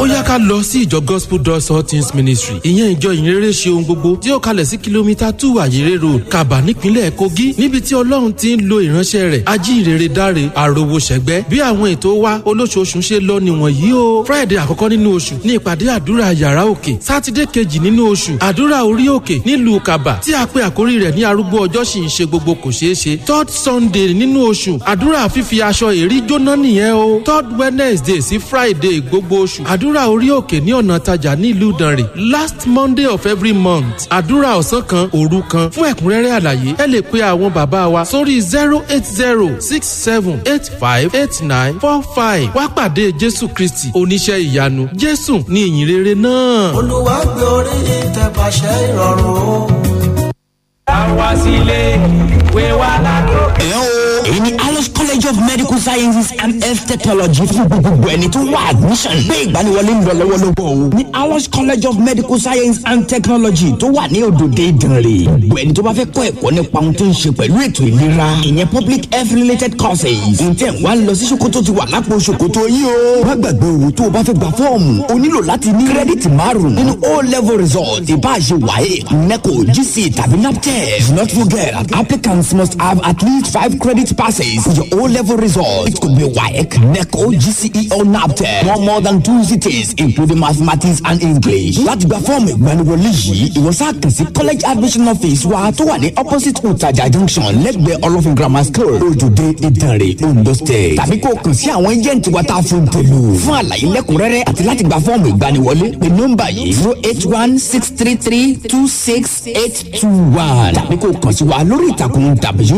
ó yá ká lọ sí ìjọ gospel doors all things ministry ìyẹn ìjọ ìyìnrere ṣe ohun gbogbo tí ó kalẹ̀ sí kìlómítà two àyèrè road kaba nípínlẹ̀ kogi níbi tí ọlọ́run ti ń lo ìránṣẹ́ rẹ̀ ajíhìnrere dáre àròwò ṣẹ̀gbẹ́ bí àwọn ètò wa olóṣooṣù ṣe lọ nìwọ̀nyí o friday àkọ́kọ́ nínú oṣù ní ìpàdé àdúrà yàrá òkè sátidé kejì nínú oṣù àdúrà orí òkè nílùú kaba tí a pe àkórí rẹ̀ ní arúgbó ọjọ́ sì ń ṣe gbogbo kò ṣeé ṣe third sunday nínú oṣù àdúrà fífi aṣọ èrí jóná nìyẹn o third wednesday sí friday gbogbo oṣù àdúrà orí òkè ní ọ̀nà tajà nílùú ìdànrè last monday of every month àdúrà ọ̀sán kan òru kan fún ẹ̀kúnrẹ́rẹ́ àlàyé ẹ lè pe àwọn bàbá wa sórí zero eight zero six seven eight five eight nine four five wá pàdé jésù kristi oníṣẹ́ ìyanu jésù ní ìyìnrere náà. olúwa gbé orí ìtẹ̀pàṣẹ ìrọ̀rùn o. àwa sílé wé wá látó. ẹ o èyí ni alice college of medical sciences and health technology fún gbogbo ẹni tó wá admission gbé ìgbaniwọlé ń lọ lọ́wọ́lọ́wọ́ o ní alice college of medical science and technology tó wà ní òdòdó ìdànrè gbogbo ẹni tó bá fẹ́ kọ́ ẹ̀kọ́ nípa ohun tó ń ṣe pẹ̀lú ètò ìlera ìyẹn public health related courses ǹtẹ̀ wá lọ sí ṣòkòtò ti wà lápò ṣòkòtò yìí o má gbàgbé o tó o bá fẹ́ gba fọ́ọ̀mù o nílò láti ní kírẹ́dìtì márùn-ún nínú o level result ìbáṣe wáyé neco gc tàbí naptep do not forget applicants must have at least five credit passes for your O-level result. It could be WAEC, NECO, GCE or NAPTEP. No more than two cities, including mathematics and English. Láti gba fọ́ọ̀mù ìgbaniwọlé yìí, ìwọ sáà kàn sí college admission office wa tó wà ní opposite Utaja junction lẹ́gbẹ̀ẹ́ Olófin grammar school, Ojúde Ìdànrè, Ondo state. Tàbí kó o kàn sí àwọn agent wa tá a fún tèlú. Fún àlàyé lẹ́kùnrẹ́rẹ́ àti láti gba fọ́ọ̀mù ìgbaniwọlé, pè nọ́mbà yìí zero eight one six three three two six eight two one. Tàbí kó o kàn sí wa lórí ìtàkùn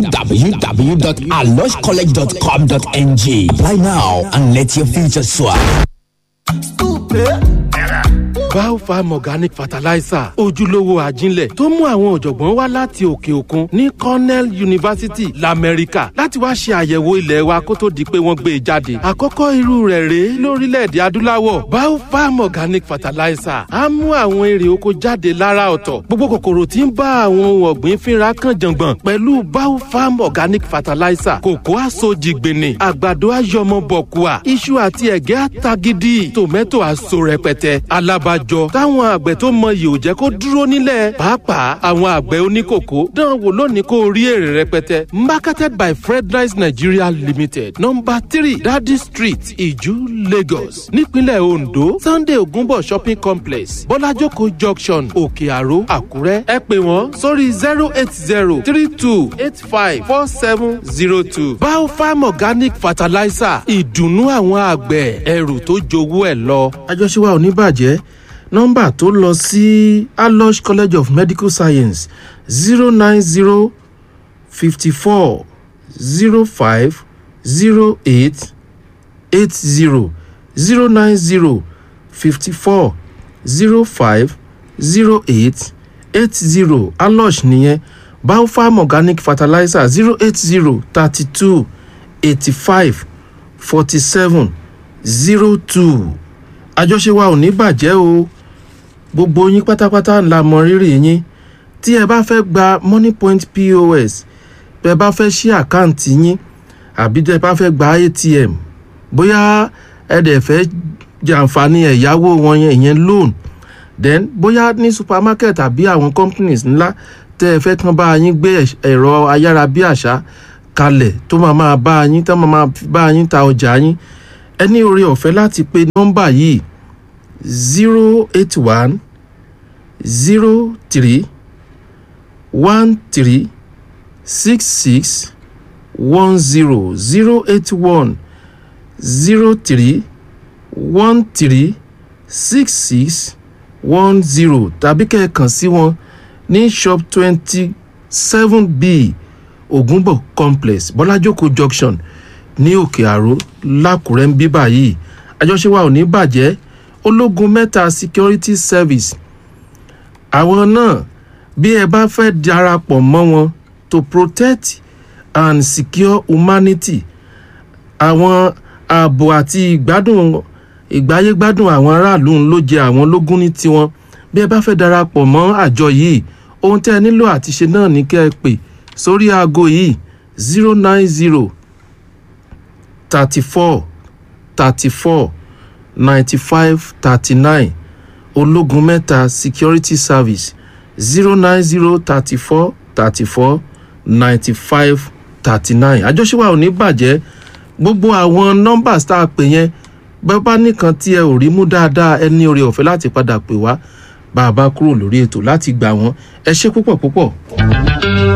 www alojcollege.com.ng. Apply now and let your future soar. Biofarm Organic Fertilizer ojúlówó àjínlẹ̀ tó mú àwọn ọ̀jọ̀gbọ́n wá láti òkè òkun ní Cornell University l'Amẹ́ríkà láti wá ṣe àyẹ̀wò ilẹ̀ wa kó tó di pé wọ́n gbé e jáde. Àkọ́kọ́ irú rẹ̀ rèé lórílẹ̀‐èdè adúláwọ̀ Biofarm Organic Fertilizer á mú àwọn èrè oko jáde lára ọ̀tọ̀. Gbogbo kòkòrò tí ń bá àwọn ohun ọ̀gbìn fínra kan jàngbọ̀n pẹ̀lú Biofarm Organic Fertilizer kòkó àsojìgbìnì àgbàdo àyọmọ bọ̀kùà iṣu àti ẹ̀gẹ́ àtagídí tòmẹ́tò àso rẹpẹtẹ alábàjọ táwọn àgbẹ̀ tó mọyì ò jẹ́ kó dúró nílẹ̀ pàápàá àwọn àgbẹ̀ oníkòkó dán wò lónìí kó rí èrè rẹpẹtẹ marketed by fredrice nigeria limited number three dadi street iju lagos nípínlẹ̀ ondo sunday ogunbo shopping complex bọ́lájókòó junction òkè àró àkúrẹ́ ẹ pè wọ́n sórí zero eight zero three two eight five four seven zero two biofarm organic fertilizer ìdùnnú àwọn àgbẹ̀ ẹrù tó jowó ẹ̀ lọ. àjọṣe wa ò ní bàjẹ́ nọ́mbà tó lọ sí alosh college of medical science zero nine zero fifty four zero five zero eight eight zero zero nine zero fifty four zero five zero eight eight zero alosh nìyẹn biofarm organic fertilizer zero eight zero thirty two eighty five forty seven zero two àjọṣe wa ò ní bàjẹ́ o gbogbo yín pátápátá la mọ rírì yín tí ẹ bá fẹ́ gba money point pos bẹ bá fẹ́ ṣí àkáǹtì yín àbí tẹ bá fẹ́ gba atm bóyá ẹ dẹ̀ fẹ́ jàǹfààní ẹ̀yáwó wọn yẹn ìyẹn loan then bóyá ní supermarket àbí àwọn companies ńlá tẹ ẹ fẹ́ kán bá yín gbé ẹ̀rọ ayárabíàṣá kalẹ̀ tó máa máa bá yín tó máa máa bá yín ta ọjà yín ẹ ní oore ọ̀fẹ́ láti pe nọ́mbà yìí zero eight one zero three one three six six one zero zero eight one zero three one three six six one zero tàbí kẹ́ẹ̀kan sí wọn ní shop twenty seven b ògúnbọ̀ complex bọ́lájókòó junction ní òkè àró lákùrẹ́ ń bí báyìí àjọṣe wa ò ní bàjẹ́ ológun mẹ́ta security service àwọn náà bí ẹ bá fẹ́ darapọ̀ mọ́ wọn to protect and secure humanity àwọn ààbò àti ìgbádùn ìgbáyégbádùn àwọn aráàlú ló jẹ àwọn lógún ní tiwọn bí ẹ bá fẹ́ darapọ̀ mọ́ àjọ yìí ohun tẹ́ ẹ nílò àti ṣe náà ní kẹ́ ẹ pè sórí aago yìí zero nine zero thirty four thirty four ninety five thirty nine ológun mẹ́ta security service zero nine zero thirty four thirty four ninety five thirty nine àjọṣewà ò ní bàjẹ́ gbogbo àwọn nọ́mbà tá a pè yẹn bẹ́ẹ̀ bá nìkan tí ẹ ò rí mú dáadáa ẹ ní oore ọ̀fẹ́ láti padà pè wá bá a bá kúrò lórí ètò láti gbà wọ́n ẹ ṣe púpọ̀ púpọ̀.